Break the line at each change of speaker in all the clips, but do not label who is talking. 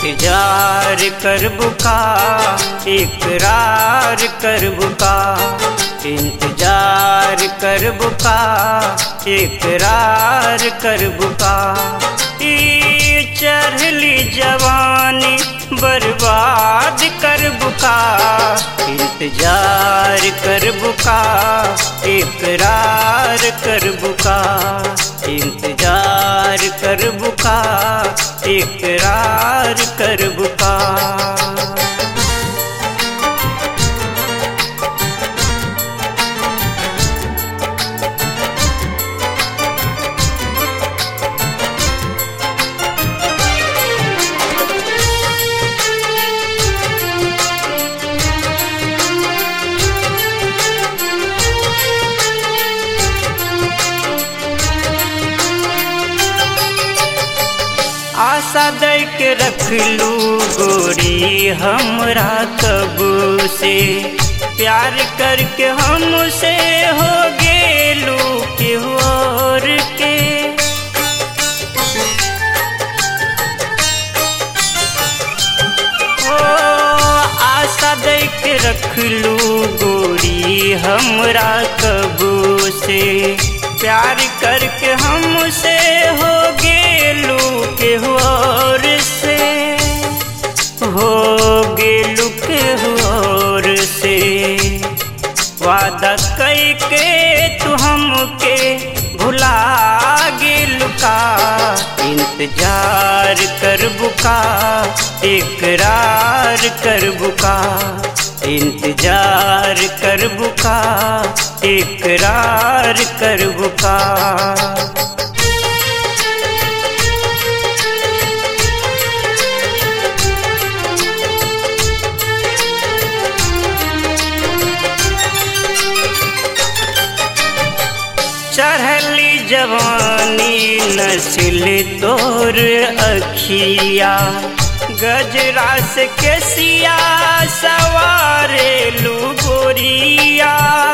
इंतजार कर बुका इकरार कर बुका इंतजार कर बुका इकरार कर बुका ई चढ़ली जवानी बर्बाद कर बुका इंतजार कर बुका इकरार कर बुका इंतजार कर बुका इकरार कर बुका आशा दे के रख लू गोरी हमरा कब से प्यार करके हमसे हो गेलू के और के ओ आशा दे के रख लू गोरी हमरा कब से प्यार करके हमसे हो गेलू के और से हो गेलू के और से वादा कई के तू हमके भुला गेलू का इंतजार कर बुका इकरार कर बुका इंतजार कर बुका इकरार कर बुका चढ़ली जवानी नस्ल तोर अखिया गजरा से केसिया सवारे लू गोरिया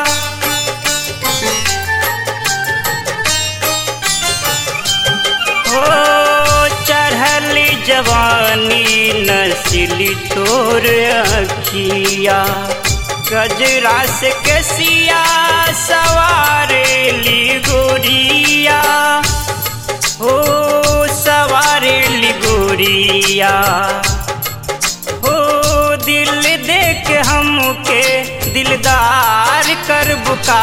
हो चढ़ली जवानी नस्ल तोर अखिया गजरा से केसिया सवारे ली गोरिया हो सवारे ली गोरिया हो दिल देख हमके दिलदार कर बुका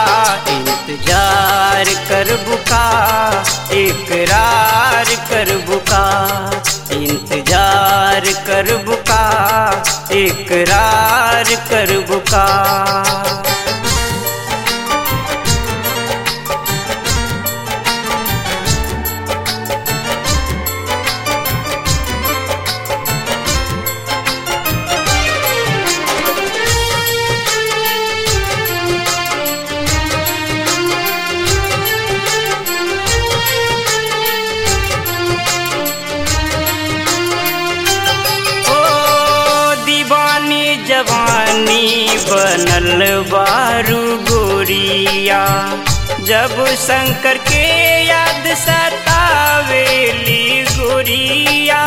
इंतजार कर बुका इकरार कर बुका इंतजार कर बुका इकरार कर बुका ओ दीवानी जवानी बनल बारू गोरिया जब शंकर के याद सतावेली गोरिया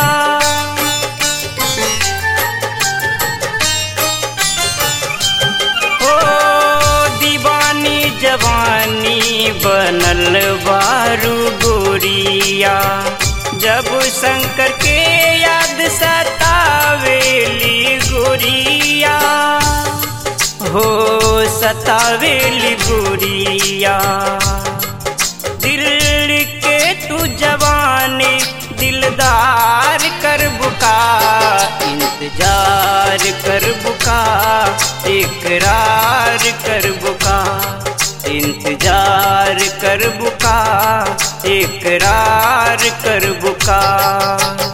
ओ दीवानी जवानी बनल बारू गोरिया जब शंकर के याद सतावेली गोरिया हो सतावेली गोरिया दिल के तू जवानी दिलदार कर बुका इंतजार कर बुका इकरार कर बुका इंतजार कर बुका इकरार कर बुका